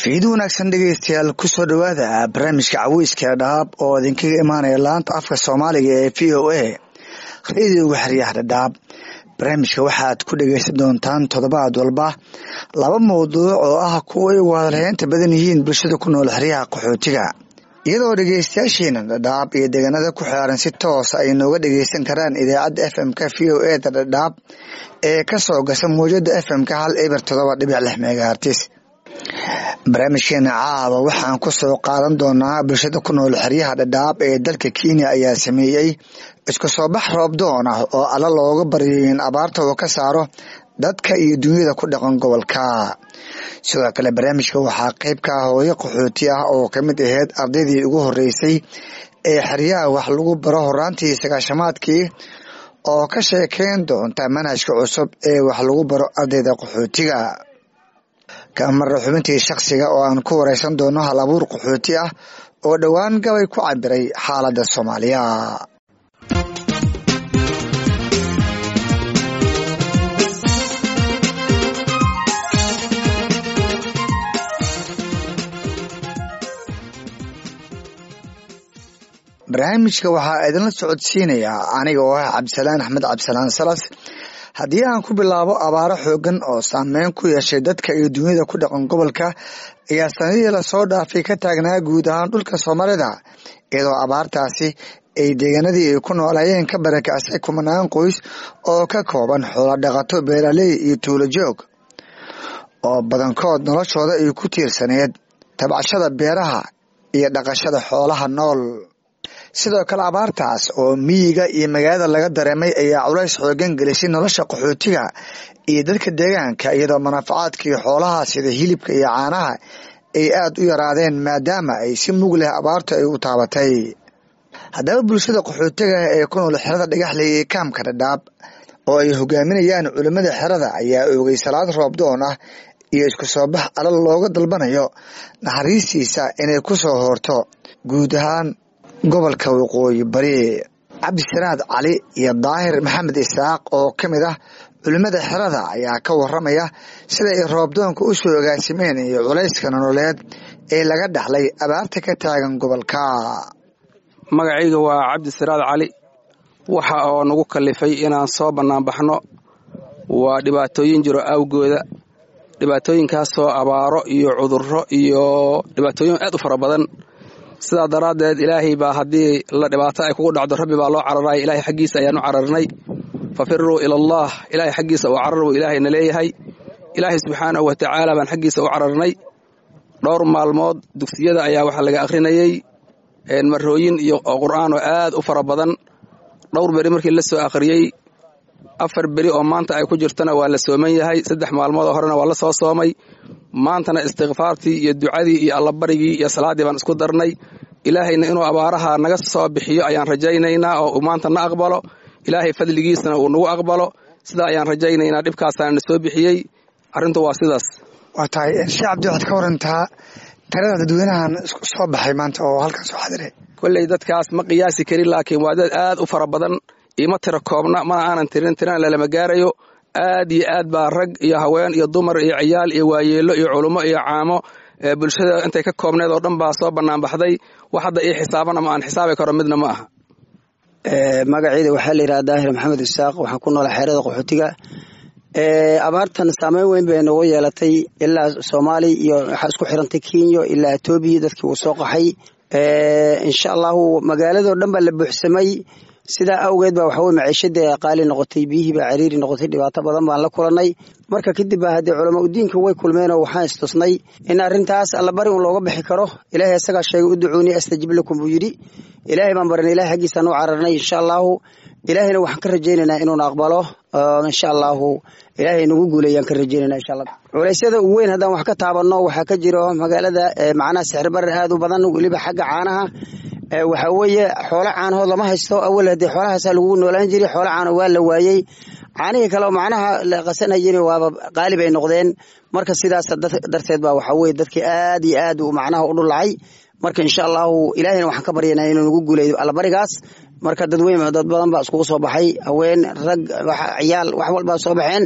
fiid wanaagsan dhegeystayaal kusoo dhowaada barnaamijka caweyska dhadhaab oo idinkaga imaanaya laanta afka soomaaliga ee v o a rediyoga xeryaha dhadhaab barnaamijka waxaad ku dhegeysan doontaan toddobaad walba laba mawduuc oo ah kuwa ay wadalheynta badan yihiin bulshada ku nool xeryaha qaxootiga iyadoo dhegeystayaasheena dhadhaab iyo deegaanada ku xeeran si toosa ay nooga dhegeysan karaan idaacadda f m-ka v o e da dhadhaab ee kasoo gasa mawjada f m-ka hal eber todoba dhibic lix megahartis barnaamijkeena caawa waxaan ku soo qaadan doonaa bulshada ku nool xeryaha dhadhaab ee dalka kenya ayaa sameeyey isku soo bax roobdoon ah oo alla looga baryayo in abaarta uu ka saaro dadka iyo dunyada ku dhaqan gobolka sidoo kale barnaamijka waxaa qeyb ka ah hooyo qaxooti ah oo kamid aheyd ardaydii ugu horeysay ee xeryaha wax lagu baro horaantii sagaashamaadkii oo ka sheekeyn doonta manhajka cusub ee wax lagu baro ardayda qaxootiga kamara xubintii shakhsiga oo aan ku wareysan doono hal abuur qaxooti ah oo dhowaan gabay ku cabiray xaaladda soomaaliya barnaamijka waxaa idinla socodsiinayaa aniga oo ah cabdisalaan axmed cabdisalaan salas haddii aan ku bilaabo abaaro xoogan oo saameyn ku yeeshay dadka iyo dunyada ku dhaqan gobolka ayaa sanadihii lasoo dhaafay ka taagnaa guud ahaan dhulka soomaalida iyadoo abaartaasi ay deegaanadii ay ku noolayeen ka barakacay kumanaan qoys oo ka kooban xoolo dhaqato beeraley iyo tuulo joog oo badankood noloshooda ay ku tiirsaneed tabcashada beeraha iyo dhaqashada xoolaha nool sidoo kale abaartaas oo miyiga iyo magaalada laga dareemay ayaa culays xoogan gelisay nolosha qaxootiga iyo dadka deegaanka iyadoo manaafacaadkii xoolaha sida hilibka iyo caanaha ay aada u yaraadeen maadaama ay si mug leh abaartu ay u taabatay haddaba bulshada qaxootiga ee ku nool xerada dhagaxley ee kaamka dhadhaab oo ay hogaaminayaan culimmada xerada ayaa oogay salaad roobdoon ah iyo isku soo bax alal looga dalbanayo naxariistiisa inay ku soo hoorto guud ahaan gobolka waqooyi bari cabdisanaad cali iyo daahir maxamed isaaq oo ka mid ah culimmada xerada ayaa ka waramaya sida ay roobdoonka u soo ogaasimeen iyo culayska nololeed ee laga dhaxlay abaarta ka taagan gobolka magacayga waa cabdisanaad cali waxa oo nagu kalifay inaan soo banaanbaxno waa dhibaatooyin jiro awgooda dhibaatooyinkaasoo abaaro iyo cudurro iyo dhibaatooyin aad u fara badan sidaa daraaddeed ilaahay baa haddii la dhibaato ay kugu dhacdo rabbi baa loo cararaya ilaahay xaggiisa ayaan u cararnay fafiruu ila allah ilaahay xaggiisa u carar buu ilaahayna leeyahay ilaahay subxaanahu wa tacaala baan xaggiisa u cararnay dhowr maalmood dugsiyada ayaa waxaa laga akhrinayey marooyin iyo qur'aan oo aad u fara badan dhowr beri markii la soo akhriyey afar beri oo maanta ay ku jirtana waa la sooman yahay saddex maalmood oo horena waa la soo soomay maantana istikfaartii iyo ducadii iyo allabarigii iyo salaaddii baan isku darnay ilaahayna inuu abaaraha naga soo bixiyo ayaan rajaynaynaa oo uu maanta na aqbalo ilaahay fadligiisana uu nagu aqbalo sidaa ayaan rajaynaynaa dhibkaasaana na soo bixiyey arrintu waa sidaas waa tahay shee cabdi waxaad ka warantaa tirada dadweynahan isku soo baxay maanta oo halkan soo xadiray kolley dadkaas ma qiyaasi karin laakiin waa dad aad u fara badan ima tira koobna mana aanan tirin tirana lalama gaarayo aad iyo aad baa rag iyo haween iyo dumar iyo ciyaal iyo waayeelo iyo culummo iyo caamo bulshada intay ka koobneed oo dhan baa soo banaanbaxday wax hadda ii xisaaban ama aan xisaabi karo midna ma aha magaceyda waxaa la yidhaha daahir maxamed isaaq waxaan ku noola xeerada qaxootiga abaartan saameyn weyn bay noogu yeelatay ilaa soomaali iyo waxaa isku xirantay kenya ilaa etoobiya dadkii uu soo qaxay insha allahu magaaladoo dhan baa la buuxsamay sidaa awgeed baa waxaweye maciishadii qaali noqotay biyihii baa cariiri noqotay dhibaato badan baan la kulanay marka kadib baa haddii culama udiinka way kulmeenoo waxaan istusnay in arrintaas allabari un looga bixi karo ilaahay isagaa sheegay u ducuuni astajib lakum buu yidhi ilaahay baan baranay ilahay xaggiisaan u cararnay insha allahu ilaahayna waxaan ka rajaynaynaa inuuna aqbalo insha allahu ilaahay nagu guuleeyaan ka rajaynayna insha allah culeysyada ugu weyn haddaan wax ka taabanno waxaa ka jiro magaalada macnaha sixir barar aad u badan weliba xagga caanaha waxaa weeye xoolo caanahood lama haysto awal haddii xoolahaasa lagu noolaan jiray xoolo caano waa la waayey caanihii kale macnaha la qasanayeen waaba qaalib ay noqdeen marka sidaas darteed baa waxaa weye dadkii aad iyo aad macnaha u dhulacay marka insha allahu ilaahayna waxaan ka baryanaa inuu nagu guuleeyo allabarigaas marka dadweyn dad badan baa iskugu soo baxay haween rag ciyaal wax walbaa soo baxeen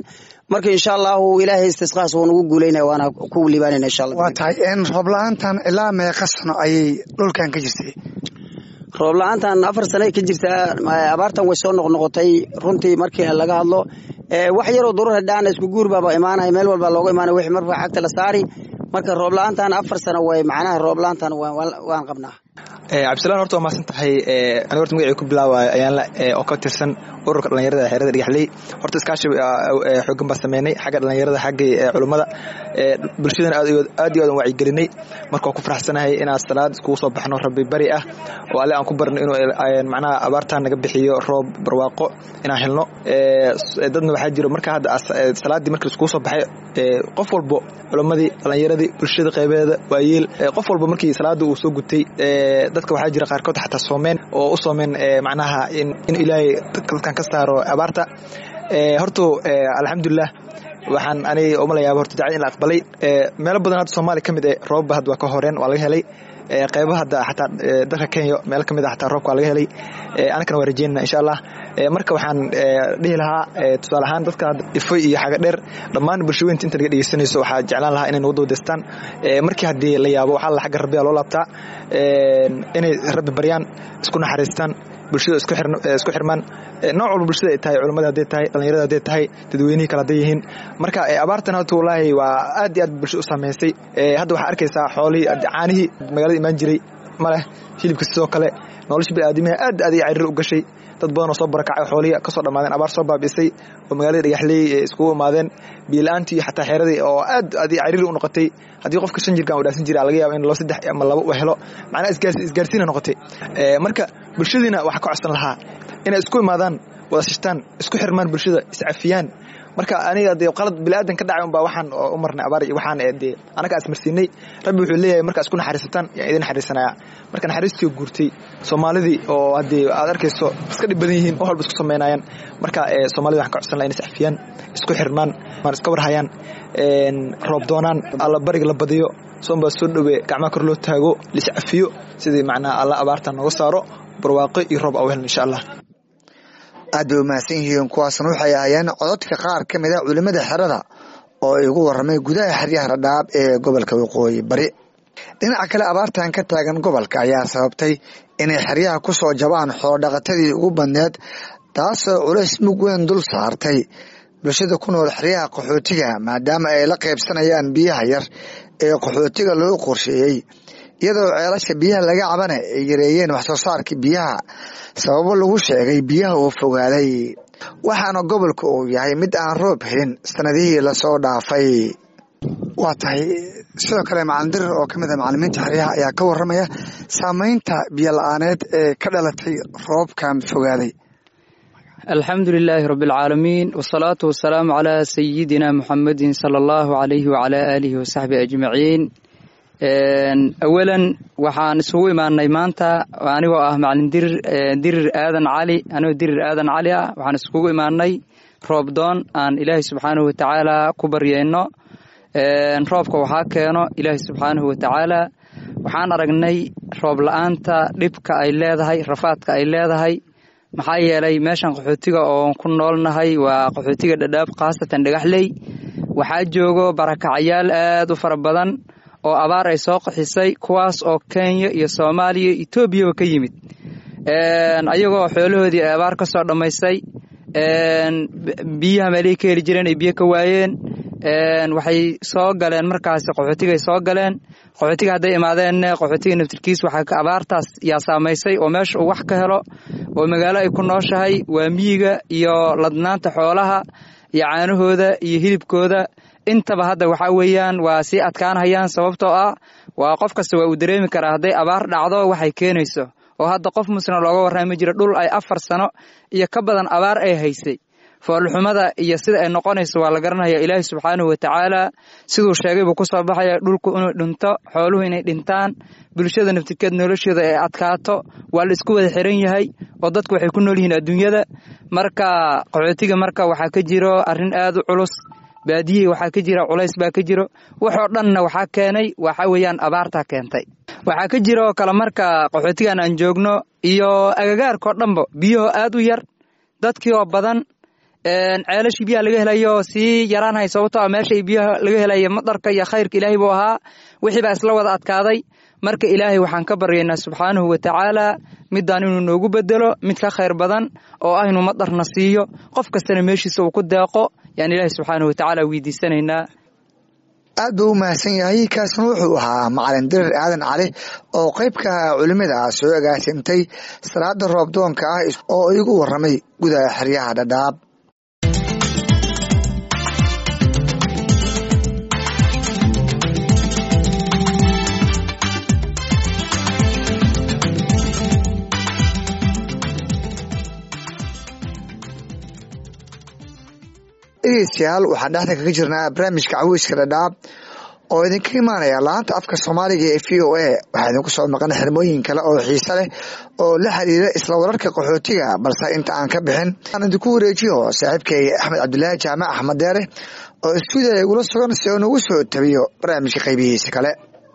marka insha allahu ilaahay istisqaas wuu nagu guuleynaya waana ku liibaanayna insha allah waa tahay roob la-aantan ilaa meeqa sano ayay dhulkan ka jirtay roob la-aantan afar sane ka jirtaa abaartan way soo noqnoqotay runtii markii laga hadlo wax yaroo durura dhaana isku guur baaba imaanaya meel walba looga imaanaya wixii marba xagta la saari marka roob la-aantan afar sano way macnaha roob la-aantan waan qabnaa cabdisalaan horta waa mahadsan tahay aniga horta magacii ku bilaawaayo ayaanla oo ka tirsan ururka dhallinyarada xeerada dhagaxley horta iskaashi xoogan baa sameynay xagga dhallinyarada xaggii culummada bulshadana aad iyo aad aan wacyigelinay marka waa ku faraxsanahay inaan salaad iskugu soo baxno rabbi bari ah oo alle aan ku barno inuu macnaha abaartaan naga bixiyo roob barwaaqo inaan helno dadna waxaa jiro marka hadda salaaddii markii iskugu soo baxay qof walbo culummadii dhallinyaradii bulshada qaybeeda waayeel qof walba markii salaada uu soo gutay dadka waxaa jira qaarkood xataa soomeen oo u soomeen macnaha in ilaahay dadkan ka saaro abaarta horto alxamdulilah waxaan aniga umalayaaba horta dacad in la aqbalay meelo badan hadda soomaaliya ka mid e roobba hadda waa ka horeen waa laga helay qaybaha hadda xataa dalka kenya meel ka mid a xataa roobka waa laga helay anakana waa rajeynana insha allah marka waxaan dhihi lahaa tusaale ahaan dadka ifoy iyo xaga dheer dhammaan bulshaweynta inta naga dhegeysanayso waxaa jeclaan lahaa inay nagu dawdaystaan markii haddii la yaabo waxaa la xagga rabbiya loo laabtaa inay rabbi baryaan isku naxariistaan bulshada isku xirmaan nooc walba bulshada ay tahay culummada hadday tahay dhallinyarada hadday tahay dadweynihii kale hadday yihiin marka abaartan horta wallaahi waa aad iyo aad bulshada u saameysay hadda waxaa arkaysaa xoolihii caanihii magaalada imaan jiray ma leh hilibka sidoo kale nolosha biniaadamiha aad aad iyo cariir u gashay dad badan oo soo barakacay xoolihii kasoo dhammaadeen abaar soo baabi'isay oo magaalada dhagaxleey iskugu imaadeen biila-aantii iyo xataa xeeradii oo aad aad iyo cariiri u noqotay haddii qofka shan jirkan u dhaafsan jira laga yaaba in laba saddex ama laba u helo macnaha isgaarsiina noqotay marka bulshadiina waxaa ka codsan lahaa inay isku imaadaan wada shishtaan isku xirmaan bulshada iscafiyaan marka aniga dee qalad biniaadan ka dhacay unbaa waxaan u marnay abaar iyo waxaan dee anaga asmarsiinay rabbi wuxuu leeyahay markaa isku naxariisataan yaan idin naxariisanaya marka naxariistii guurtay soomaalidii oo haddii aad arkayso iska dhib badan yihiin wax walba isku samaynayaan marka soomaalida waxaan ka codsan laha in iscafiyaan isku xirmaan iska warhayaan roob doonaan alla bariga la badiyo soonbaa soo dhowe gacmaha kor loo taago liscafiyo sidii macnaha alla abaarta nooga saaro barwaaqo iyo roob au helno insha allah aad bay umahadsan yihiin kuwaasna waxay ahaayeen cododka qaar ka mid a culimada xerada oo igu waramay gudaha xeryaha radhaab ee gobolka waqooyi bari dhinaca kale abaartan ka taagan gobolka ayaa sababtay inay xeryaha ku soo jabaan xoolodhaqatadii ugu badneed taasoo culays mug weyn dul saartay bulshada ku nool xeryaha qaxootiga maadaama ay la qaybsanayaan biyaha yar ee qaxootiga loo qorsheeyey iyadoo ceelasha biyaha laga cabana ay yareeyeen wax soo saarka biyaha sababo lagu sheegay biyaha uu fogaaday waxaana gobolka uu yahay mid aan roob helin sanadihii lasoo dhaafay waa tahay sidoo kale macalin dirir oo kamid a macalimiinta xeryaha ayaa ka waramaya saameynta biyo la-aaneed ee ka dhalatay roobkan fogaaday alxamdu lilaahi rabi alcaalamiin wasalaatu wasalaamu calaa sayidina muxamedin sala allahu alayhi wacalaa aalihi wasaxbi ajmaciin awalan waxaan isugu imaanay maanta anigoo ah macalin dirir dirir aadan cali anigoo dirir aadan cali ah waxaan iskugu imaanay roob doon aan ilaahay subxaanahu watacaala ku baryeyno roobka waxaa keeno ilaahay subxaanahu watacaala waxaan aragnay roob la-aanta dhibka ay leedahay rafaadka ay leedahay maxaa yeelay meeshan qaxootiga oon ku noolnahay waa qaxootiga dhadhaab khaasatan dhagaxley waxaa joogo barakacayaal aad u fara badan oo abaar ay soo qaxisay kuwaas oo kenya iyo soomaaliya etoobiyaba ka yimid ayagoo xoolahoodii ay abaar ka soo dhammaystay biyaha meelihii ka heli jireen ay biyo ka waayeen waxay soo galeen markaasi qaxootigay soo galeen qaxootiga hadday imaadeenn qaxootiga naftirkiis waxaa abaartaas yaa saamaysay oo meesha uu wax ka helo oo magaalo ay ku nooshahay waa miyiga iyo ladnaanta xoolaha iyo caanahooda iyo hilibkooda intaba hadda waxaa weeyaan waa sii adkaanhayaan sababtoo ah waa qof kasta waa uu dareemi karaa hadday abaar dhacdo waxay keenayso oo hadda qof musna looga warrami jiro dhul ay afar sano iyo ka badan abaar ay haysay foolxumada iyo sida ay noqonayso waa la garanaya ilaahi subxaanahu watacaala siduu sheegay buu ku soo baxaya dhulku inuu dhinto xooluhu inay dhintaan bulshada naftirkeed nolosheeda ay adkaato waa la isku wada xiran yahay oo dadku waxay ku nool yihiin adduunyada marka qaxootiga marka waxaa ka jiro arrin aad u culus baadiyihii waxaa ka jira culays baa ka jiro waxoo dhanna waxaa keenay waxa weeyaan abaartaa keentay waxaa ka jira oo kale marka qaxootigan aan joogno iyo agagaarkao dhanba biyahoo aad u yar dadkii oo badan ceelashii biyaha laga helayo sii yaraanhay sababto a meeshay biyaha laga helaya madarka iyo khayrka ilaahay buu ahaa wixii baa isla wada adkaaday marka ilaahay waxaan ka baryaynaa subxaanahu wa tacaala midaan inuu noogu bedelo mid ka khayr badan oo ah inuu madarna siiyo qof kastana meeshiisa uu ku deeqo yaan ilaahay subxaanahu wa tacaala weydiisanaynaa aad buu u mahadsan yahay kaasna wuxuu ahaa macalin dirir aadan cali oo qaybka culimada soo agaasintay salaada roobdoonka ah oo igu waramay gudaha xeryaha dhadhaab dhegeystayaal waxaan dhexda kaga jirnaa barnaamijka caweyska dhadhaab oo idinka imaanaya laanta afka soomaaliga ee v o a waxaa idinku soo maqan xirmooyin kale oo xiise leh oo la xiriira isla wararka qaxootiga balse inta aan ka bixin aan idinku wareejiyo saaxiibkay axmed cabdulaahi jaamac axmed deere oo istuudiya igula sugan si uu nagu soo tabiyo barnaamijka qaybihiisa kale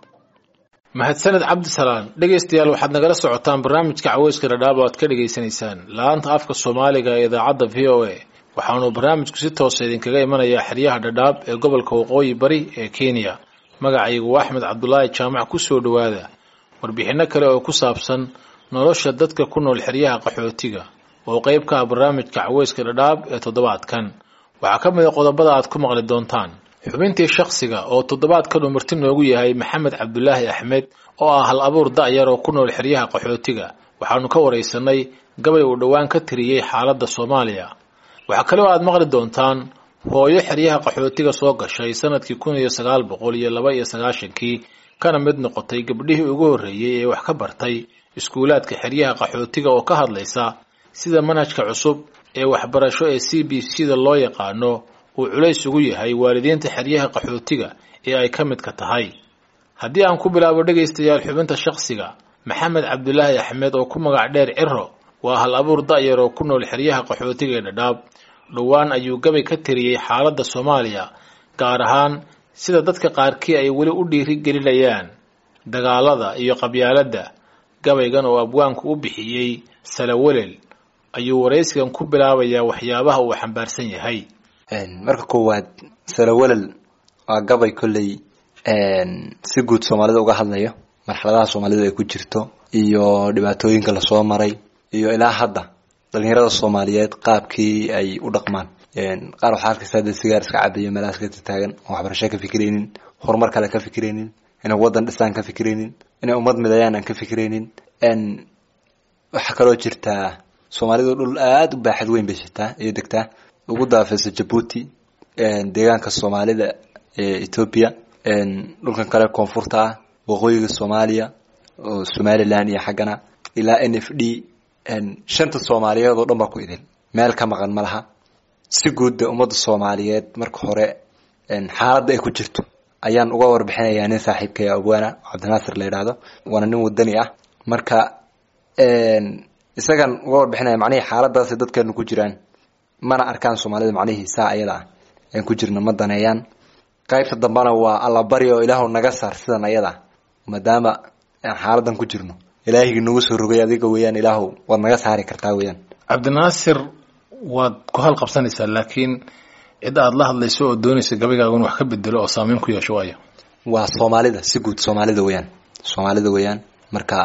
mahadsaned cabdisalaan dhegeystayaal waxaad nagala socotaan barnaamijka caweyska dhadhaab oo aad ka dhegeysanaysaan laanta afka soomaaliga ee idaacadda v o a waxaanu barnaamijku si toosa idinkaga imanayaa xeryaha dhadhaab ee gobolka waqooyi bari ee kenya magacaygu waa axmed cabdulaahi jaamac ku soo dhowaada warbixinno kale oo ku saabsan nolosha dadka ku nool xeryaha qaxootiga oo qayb ka ah barnaamijka caweyska dhadhaab ee toddobaadkan waxaa ka mid a qodobada aad ku maqli doontaan xubintii shakhsiga oo toddobaadkan uu marti noogu yahay maxamed cabdulaahi axmed oo ah hal abuur da'yar oo ku nool xeryaha qaxootiga waxaanu ka waraysanay gabay uu dhowaan ka tiriyey xaaladda soomaaliya waxaa kaloo aad maqli doontaan hooyo xeryaha qaxootiga soo gashay sanadkii kun iyo sagaal boqol iyo laba iyo sagaashankii kana mid noqotay gabdhihii ugu horreeyey ee wax ka bartay iskuulaadka xeryaha qaxootiga oo ka hadlaysa sida manhajka cusub ee waxbarasho ee c b c da loo yaqaano uu culays ugu yahay waalidiinta xeryaha qaxootiga ee ay ka midka tahay haddii aan ku bilaabo dhegaystayaal xubinta shakhsiga maxamed cabdulaahi axmed oo ku magac dheer ciro waa hal abuur da'yar oo ku nool xeryaha qaxootiga ee dhadhaab dhowaan ayuu gabay ka tiriyey xaaladda soomaaliya gaar ahaan sida dadka qaarkii ay weli u dhiiri gelinayaan dagaalada iyo qabyaaladda gabaygan oo abwaanku u bixiyey salawelel ayuu waraysigan ku bilaabayaa waxyaabaha uu xambaarsan yahay marka koowaad salawelel waa gabay kolley si guud soomaalida uga hadlayo marxaladaha soomaalidu ay ku jirto iyo dhibaatooyinka lasoo maray iyo ilaa hadda dhalinyarada soomaaliyeed qaabkii ay u dhaqmaan qaar waxaa arkaysa dee sigaar iska cabayo meelahaas ka taagan oo waxbarasho ka fikiraynin horumar kale ka fikiraynin inay wadan dhisaan ka fikiraynin inay ummad midayaan aan ka fikiraynin waxaa kaloo jirtaa soomaalidu dhul aada u baaxad weyn bay jirtaa iyo degtaa ugu daafeysa jabuuti deegaanka soomaalida ee ethoopia dhulkan kale koonfurta ah waqooyiga soomaaliya oo somaliland iyo xaggana ilaa n f d shanta soomaaliyeed oo dhan baa ku idil meel ka maqan ma laha si guudda ummadda soomaaliyeed marka hore xaaladda ay ku jirto ayaan uga warbixinayaa nin saaxiibkay abwaana cabdinaasir la yidhaahdo waana nin wadani ah marka isagan uga warbixinaya macnihii xaaladaasi dadkeenu ku jiraan mana arkaan soomaalida macnihii saa ayada ah aan ku jirna ma daneeyaan qaybta dambena waa allabari oo ilaahu naga saar sidan ayada maadaama aan xaaladan ku jirno ilaahigi nagu soo rogay adiga weeyaan ilaahu waad naga saari kartaa weeyaan cabdinaasir waad ku hal qabsanaysaa laakiin cid aad la hadlayso oo doonaysa gabaygaaguna wax ka bedelo oo saameyn ku yeesho waayo waa soomaalida si guud soomaalida weeyaan soomaalida weeyaan marka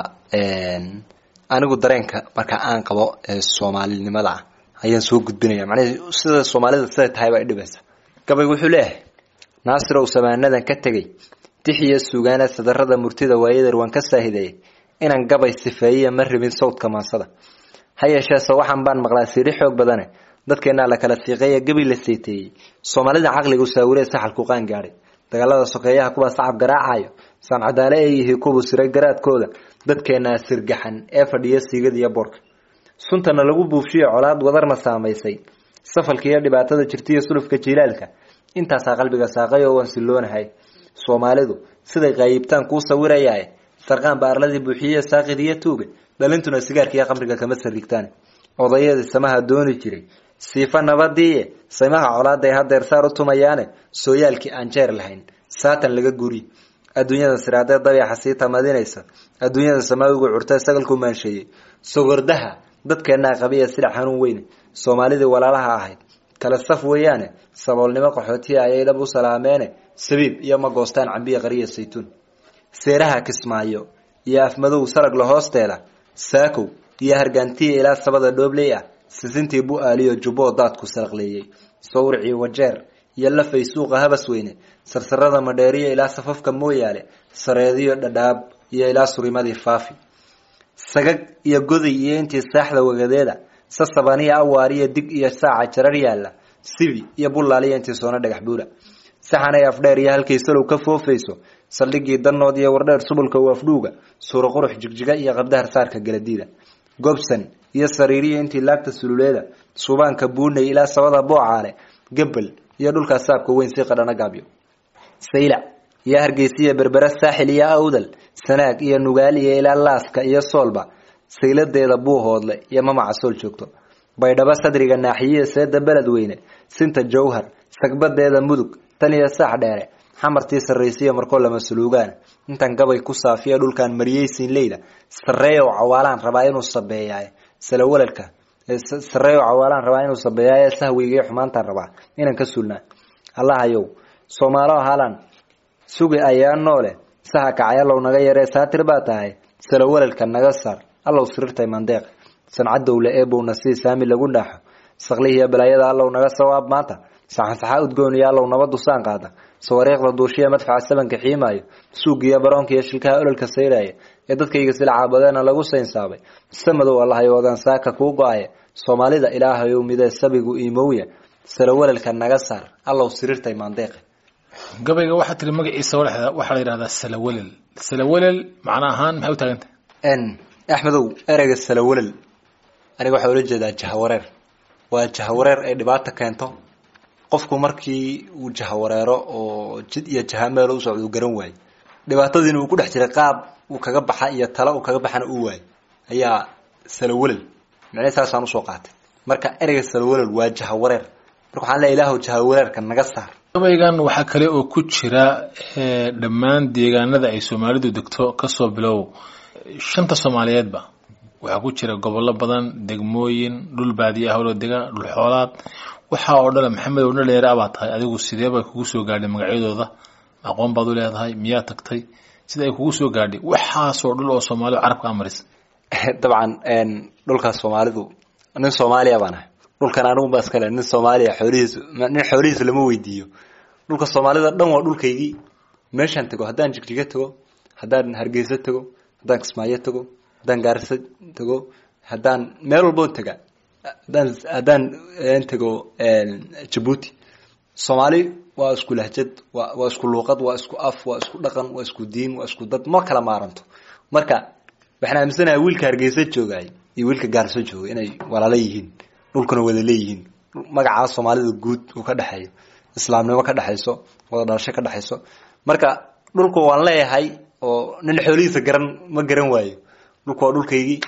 anigu dareenka marka aan qabo ee soomaalinimada ah ayaan soo gudbinaya macnahe sida soomaalida siday tahay baa idhibaysa gabaygu wuxuu leeyahay naasirow samaanadan ka tegey dixiyo sugaana sadarada murtida waayadeer waan ka saahideeyay inaan gabay sifeeyiya ma rabin sawdka maansada ha yeesheese waxaan baan maqlaa siiri xoog badane dadkeenaa la kala siiqeeya gebi la seeteeyey soomaalida caqligu saawiree saxalku qaan gaadhay dagaalada sokeeyaha kuwaa sacab garaacayo saancadaale ee yihi kubu siray garaadkooda dadkeenaa sirgaxan ee fadhiya siigada iyo boorka suntana lagu buufshiyo colaad wadarna saamaysay safalka iyo dhibaatada jirtaiyo sulufka jiilaalka intaasaa qalbiga saaqay oo waan siloonahay soomaalidu siday qaayibtaan kuu sawirayaa sarqaan baarladii buuxiye saaqid iyo tuuga dhalintuna sigaarkiiyo qamriga kama sariigtaan odayadii samaha dooni jiray siifa nabadiiye saymaha colaaday hadeer saar u tumayaane sooyaalkii aan jeer lahayn saatan laga guri adduunyada siraadee dabeexa sii tamadinaysa adduunyada samaawigu curtee sagalku maansheeyey sogordaha dadkeenaa qabiya sida xanuun weyne soomaalidii walaalaha ahayd kale saf weeyaane saboolnimo qaxootiya ayay dhab u salaameene sabiib iyo ma goostaan cambiya qariya saytuun seeraha kismaayo iyo afmadow saragla hoosteeda saakow iyo hargaantiya ilaa sabada dhoobley ah sisintii bu-aaliyo jubboo daadku salaqleeyey sawricii wajeer iyo lafay suuqa habas weyne sarsarada madheeriyo ilaa safafka mooyaale sareediyo dhadhaab iyo ilaa surimadii faafi sagag iyo goday iyo intii saaxda wagadeeda sasabaniya awaariyo dig iyo saaca jarar yaalla sibi iyo bullaaliyo intii soona dhagax buura saxanay afdheer iyo halkay salow ka foofayso saldhigii danood iyo wardheer subulka u afdhuuga suuro qurux jigjiga iyo qabdahar saarka galadiida gobsan iyo sariiriyo intii laagta sululeeda subaanka buunay ilaa sabada boocaale gabel iyo dhulkaa saabka weyn si qadhana gaabyo saylac iyo hargeysiya berbera saaxil iyo awdal sanaag iyo nugaal iyo ilaa laaska iyo soolba sayladeeda buuhoodle iyo mamaca sool joogto baydhabo sadriga naaxiyiya seeda beled weyne sinta jawhar sagbadeeda mudug tan iyo saax dheere xamartii sarraysiya markoo lama suluugaan intan gabay ku saafiya dhulkan mariyeysiin leyda sareeyow cawaalaan rabaa inuu sabeeyaay salawalalka sareeyow cawaalaan rabaa inuu sabeeyaay sahwiga xumaantaan rabaa inaan ka sulnaa allahayow soomaalo haalan sugi ayaa noole saha kacay allow naga yaree saatir baa tahay salawalalka naga saar allow sirirtay mandeeq sancadowle eebowna sii saami lagu dhaaxo saqlihiiyo balaayada allow naga sawaab maanta saxansaxa udgoon iyo allow nabadusaan qaada sawariiqda duushiya madfaca sabanka xiimaayo suugiyo baroonka iyo shilkaha ololka sayraya ee dadkayga sila caabadeena lagu saynsaabay samadow allahayo wadaan saaka kuu go-aya soomaalida ilaahayow midee sabigu iimowya salawalalka naga saar allow sirirtay maandeeqe gabayga waxaa tiri magaciisa waxaa la yidhahdaa salawalel salawalel macna ahaan maxay u taagantah axmedow ereyga salawalel aniga waxaa ula jeedaa jahawareer waa jahawareer ay dhibaato keento qofku markii uu jahawareero oo jid iyo jahameel u socdo uu garan waayo dhibaatadiina uu ku dhex jiray qaab uu kaga baxa iyo talo uu kaga baxana uu waayo ayaa salawalel micne saasaan usoo qaatay marka ereyga salawalel waa jahawareer marka waxaan leeya ilaahu jahawareerka naga saar gabaygan waxaa kale oo ku jira dhammaan deegaanada ay soomaalidu degto kasoo bilow shanta soomaaliyeedba waxaa ku jira gobollo badan degmooyin dhul baadiye ah oo dega dhul xoolaad waxaa oo dhan maxamed oo dhalinyaro abaa tahay adigu sidee bay kugu soo gaadhay magacyadooda aqoon baad u leedahay miyaa tagtay sida ay kugu soo gaadhay waxaasoo dhul oo soomaalidu carabka amaris dabcan dhulkaas soomaalidu nin soomaaliya baan ahay dhulkan anigu ba iskale nin soomaaliya xoolihiis nin xoolihiis lama weydiiyo dhulka soomaalida dhan waa dhulkaygii meeshaan tago haddaan jigjiga tago haddaan hargeysa tago haddaan kismaayo tago haddaan gaarisa tago haddaan meel walboo taga haddaan haddaan tago jabuuti soomaali waa isku lahjad wa waa isku luuqad waa isku af waa isku dhaqan waa isku diin waa isku dad ma kala maaranto marka waxaan aaminsanahay wiilka hargeysa joogay iyo wiilka gaarso joogay inay walaalo yihiin dhulkuna wada leeyihiin magacaa soomaalida guud uu ka dhexeeyo islaamnimo ka dhexayso wada dhalasho ka dhexayso marka dhulku waan leeyahay oo nin xoolihiisa garan ma garan waayo dhulku waa dhulkaygii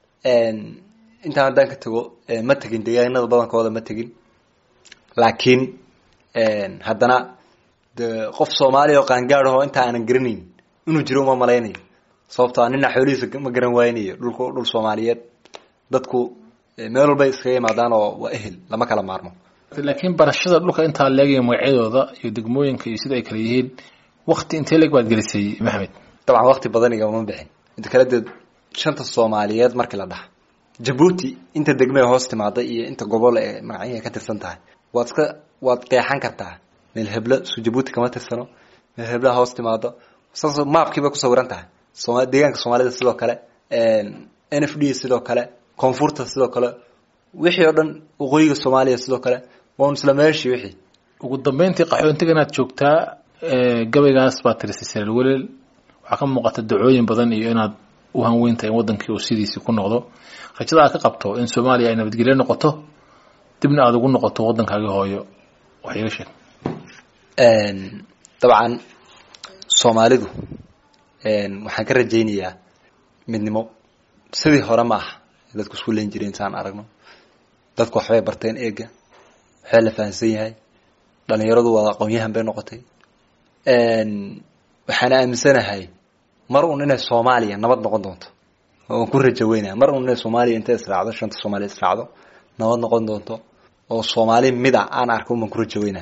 intaan haddaan ka tago ma tegin deegaanada badankooda ma tegin laakiin haddana de qof soomaaliya oo qaangaadaho inta aanan garanayn inuu jiro uma malaynayo sababto a nina xoolihiisa ma garan waaynayo dhulku dhul soomaaliyeed dadku meel walbay iskaga imaadaan oo waa ehel lama kala maarmo laakiin barashada dhulka intaa leegaya magacyadooda iyo degmooyinka iyo sida ay kala yihiin wakti intee leeg baad gelisay maxamed dabcan wakti badan igama bixin inta kale dee shanta soomaaliyeed markii la dhaha jabuuti inta degmee hoos timaada iyo inta gobol ee magacyaha ka tirsan tahay waad iska waad qeexan kartaa meel heblo su jabuuti kama tirsano meel heblaha hoos timaado saas maapkiibay kusawiran tahay sooma deegaanka soomaalida sidoo kale n f d sidoo kale koonfurta sidoo kale wixii oo dhan waqooyiga soomaaliya sidoo kale waa isla meeshii wixii ugu dambeyntii qaxoontiga inaad joogtaa gabaygaas baad tirisay saraal welel waxaa ka muuqata dacooyin badan iyo inaad u hanweyntahay in wadankii uu sidiisii ku noqdo rajada aad ka qabto in soomaaliya ay nabadgelyo noqoto dibna aada ugu noqoto waddankaagii hooyo wax iiga sheeg dabcan soomaalidu waxaan ka rajaynayaa midnimo sidii hore ma aha dadku isku len jireen saan aragno dadku waxbay barteen eega waxbaa la fahamsan yahay dhalinyaradu waa aqoon-yahan bay noqotay waxaan aaminsanahay mar un inay soomaaliya nabad noqon doonto waan ku rajo weynaya mar un inay soomaaliya intay israacdo shanta soomaaliya israacdo nabad noqon doonto oo soomaali mida aan arko uman kula jaweynaha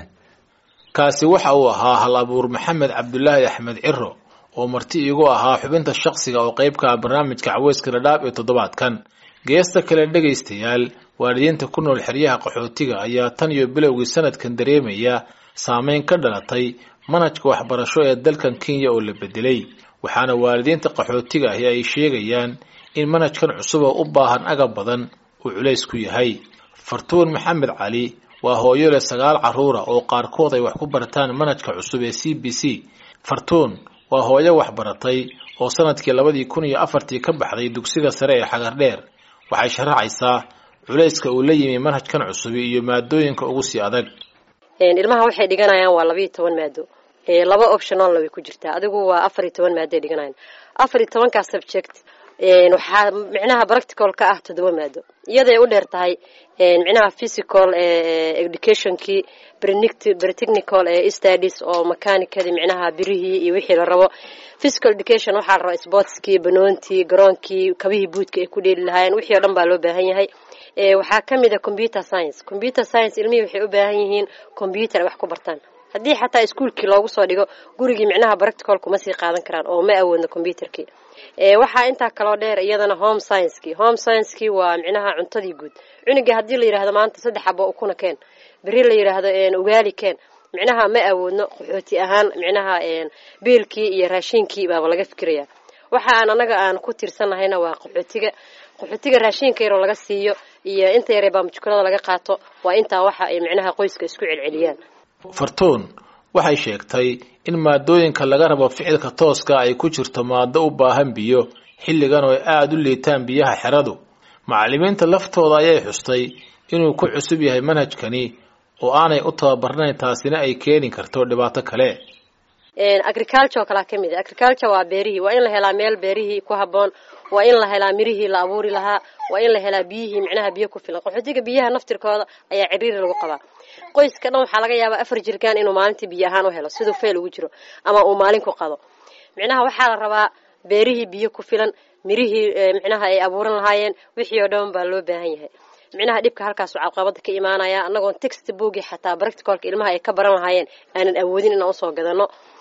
kaasi waxa uu ahaa hal abuur maxamed cabdulaahi axmed ciro oo marti iigu ahaa xubinta shaqsiga oo qayb ka ah barnaamijka caweyska dhadhaab ee toddobaadkan geesta kale dhegaystayaal waalidiinta ku nool xeryaha qaxootiga ayaa tan iyo bilowgii sanadkan dareemaya saameyn ka dhalatay manhajka waxbarasho ee dalkan kenya oo la bedelay waxaana waalidiinta qaxootiga ahi ay sheegayaan in manhajkan cusub oo u baahan agab badan uu culays ku yahay fartuun maxamed cali waa hooyo leh sagaal carruura oo qaarkood ay wax ku bartaan manhajka cusub ee c b c fartuun waa hooyo waxbaratay oo sanadkii labadii kun iyo afartii ka baxday dugsiga sare ee xagardheer waxay sharaxaysaa culayska uu la yimi manhajkan cusubi iyo maadooyinka ugu sii adag ilmaha waxay dhiganayaan waa labayo toban maado laba optionalna way ku jirtaa adigu waa afar iyo toban maado ay dhiganayan afar iyo tobankaa subject waxaa micnaha practical ka ah toddoba maado iyaday u dheer tahay micnaha physical educationkii pretechnical studies oo mechanicadii micnaha birihii iyo wixii la rabo physical education waxaa la rabaa sportskii banoontii garoonkii kabihii buudka ay ku dheeli lahaayeen wixii o dhan baa loo baahan yahay waxaa ka mid a computer science computer science ilmihii waxay u baahan yihiin computer ay wax ku bartaan haddii xataa iskuolkii loogu soo dhigo gurigii micnaha practical kuma sii qaadan karaan oo ma awoodno computerkii waxaa intaa kaloo dheer iyadana home sciencekii home sciencekii waa micnaha cuntadii guud cunugii haddii la yidhahdo maanta saddex xabo ukuna keen beri la yidhaahdo ugaali keen micnaha ma awoodno qaxooti ahaan micnaha biilkii iyo raashiinkii baaba laga fikiraya waxa aan anaga aan ku tiirsanahayna waa qaxootiga qaxootiga raashiinka yaroo laga siiyo iyo inta yaree baamjukulada laga qaato waa intaa waxa ay micnaha qoyska isku celceliyaan fartuun waxay sheegtay in maadooyinka laga rabo ficilka tooska ay ku jirto maado u baahan biyo xilligan oo ay aada u liitaan biyaha xeradu macallimiinta laftooda ayay xustay inuu ku cusub yahay manhajkani oo aanay u tababarnayn taasina ay keeni karto dhibaato kale agriculture oo kalaa ka mid a agriculture waa beerihii waa in la helaa meel beerihii ku habboon waa in la helaa mirihii la abuuri lahaa waa in la helaa biyihii micnaha biyo ku filan qaxootiga biyaha naftirkooda ayaa ciriiri lagu qabaa qoyska dhan waxaa laga yaabaa afar jirkaan inuu maalintii biyo ahaan u helo siduu feel ugu jiro ama uu maalin ku qado micnaha waxaa la rabaa beerihii biyo ku filan mirihii micnaha ay abuuran lahaayeen wixii oo dhan baa loo baahan yahay micnaha dhibka halkaasu caqabada ka imaanaya anagoon text boogi xataa practicalka ilmaha ay ka baran lahaayeen aanan awoodin inaan usoo gadano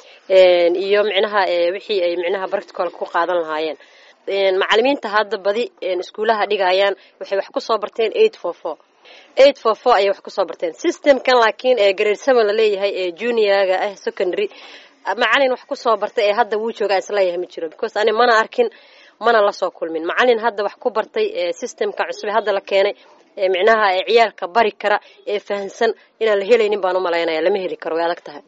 iyo micnaha wixii ay micnaha practicalka ku qaadan lahaayeen macalimiinta hadda badi iskuulaha dhigayaan waxay wax kusoo barteen eight four four eight four four ayay wax kusoo barteen systemkan laakiin ee grade seven laleeyahay ee juniorga ah secondary macalin wax kusoo bartay ee hadda wuu joogaa isleeyahay ma jiro because ani mana arkin mana lasoo kulmin macalin hadda wax ku bartay systemka cusub hadda la keenay micnaha ciyaalka bari kara ee fahansan inaan la helaynin baan u malaynaya lama heli karo way adag tahay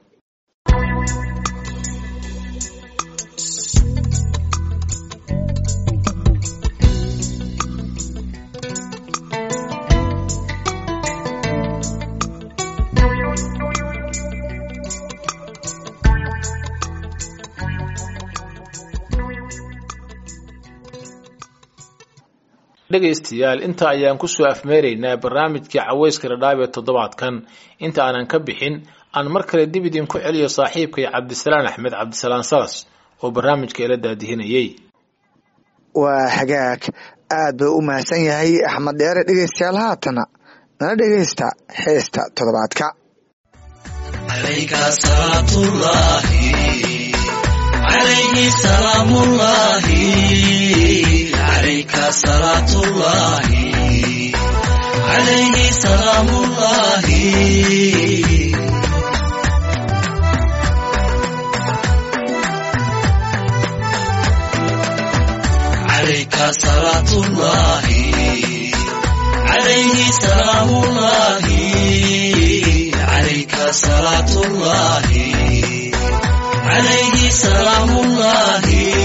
dhegaystayaal inta ayaan kusoo afmeeraynaa barnaamijkii caweyska dhadhaab ee toddobaadkan inta aanan ka bixin aan mar kale dib idinku celiyo saaxiibkay cabdisalaan axmed cabdisalaan salas oo barnaamijka ila daadihinayay waa hagaag aad buu u mahadsan yahay axmed dheere dhegaystayaal haatana nala dhegaysta heesta toddobaadka عليك صلاة الله عليه سلام الله عليك صلاة الله عليه سلام الله عليك صلاة الله عليه سلام الله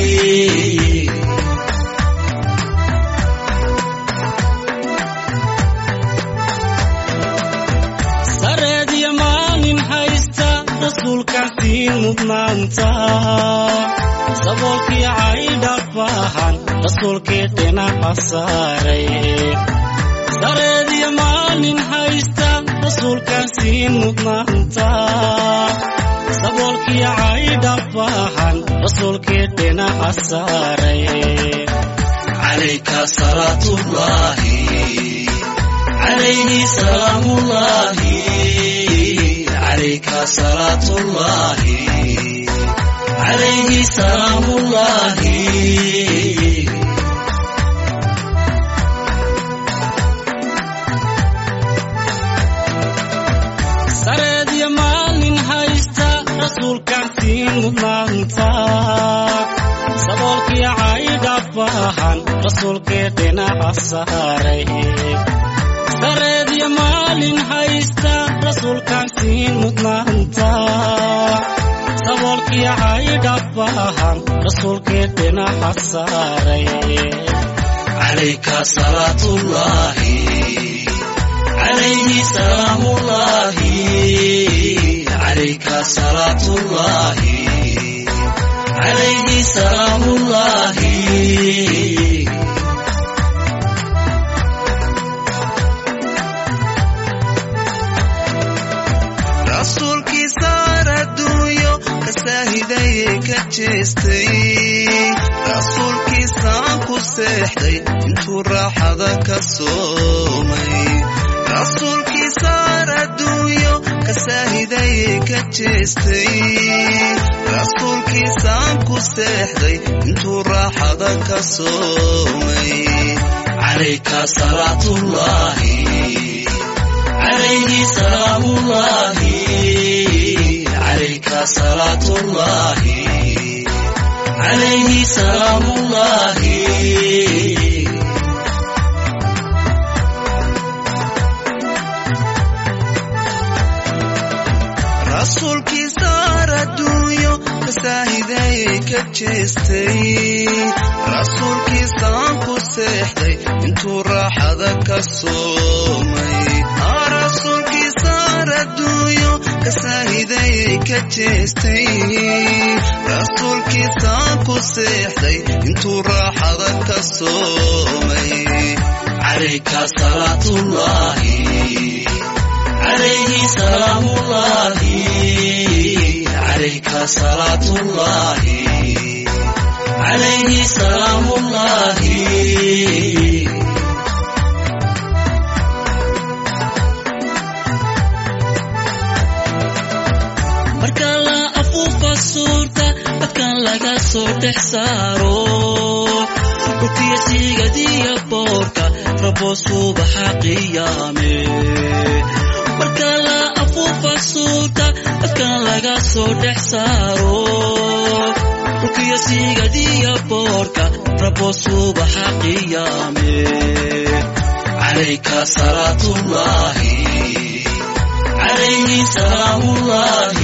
saboolkii caydhabahan rasuulkii dhinaca saaray sareediyo maalin haysta rasuulkan sii mudnaanta saboolkii caydhabahan rasuulkii dhinaca saaray عليك صلاة الله عليه سلام الله عليك صلاة الله عليه سلام الله sareedyo maalin haysta rasuulkan siin mudnaanta saboolkii caydhabahan rasuulkee dhinaca saaray sareedyo maalin haysta rasuulkan siin mudnaanta saboolkii caydhabahan rasuulkee dhinaca saaray عليك صلاة الله عليه سلام الله عليك صلاة الله عليه سلام الله rasuulkii saar adduunyo ka saahidaye ka jeestay rasuulkii saan ku seexday intuu raaxada ka soomay rasuulkii saar adduunyo ka saahidaye ka jeestay rasuulkii saan ku seexday intuu raaxada ka soomay عليك صلاة الله عليه سلام الله عليك صلاة الله عليه سلام الله rasuulkii saar adduunyo ka saahidaye ka jeestay rasuulkii saan ku seexday intuu raaxada ka soomay Aa, rasuulkii saar adduunyo ka saahidaye ka jeestay rasuulkii saan ku seexday intuu raaxada ka soomay عليك صلاة الله عليه سلام الله عليك صلاة الله عليه سلام الله marka la afuufa suurta dadkan laga soo dhex saaro dhulkiya sigadiya boorka rabo subaxa qiyaame marka la afuufa suurta dadkan laga soo dhex saaro dhulkiya sigadiya boorka rabo subaxa qiyaame calayka salaatullaahi عليه سلام الله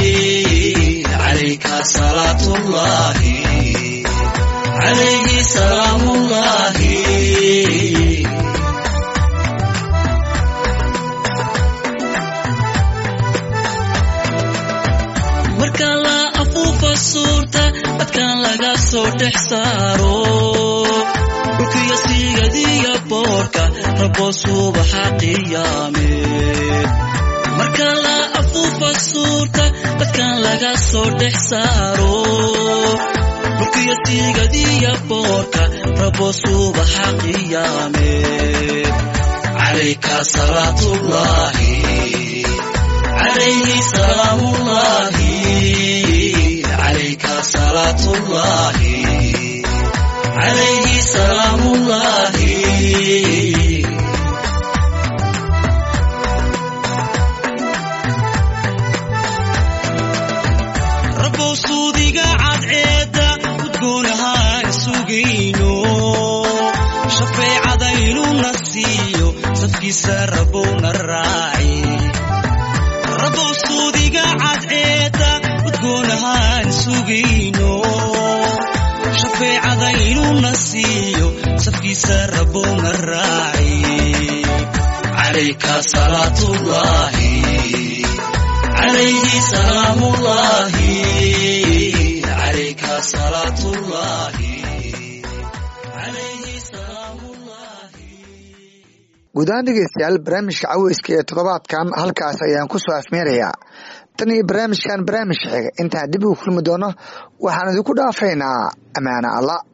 عليك صلاة الله عليه سلام الله marka la afuufa suurta dadkan laga soo dhex saaro dhulkiya sigadiya boorka rabo subaxa qiyaame marka la afuufa suurta dadkan laga soo dhex saaro dhulkiya sigadiya boorka rabo subaxa qiyaame calayka salaatullaahi calayhi salaamullaahi calayka salaatullaahi calayhi salaamullaahi rabow suudiga cadceedda udgoonahaan sugayno shafeecadaynuna siiyo safkiisa rabowna raaci rabow suudiga cadceedda udgoonahaan sugayno shafeecadaynuna siiyo safkiisa rabowna raaci calayka salaatullaahi عليه سلام الله عليك صلاة الله عليه سلام الله guud ahaan dhegeystayaal barnaamijka caweyska ee toddobaadkan halkaas ayaan ku soo afmeerayaa tan iyo barnaamijkan barnaamij xiga intaan dib ugu kulmi doono waxaan idinku dhaafaynaa ammaano alla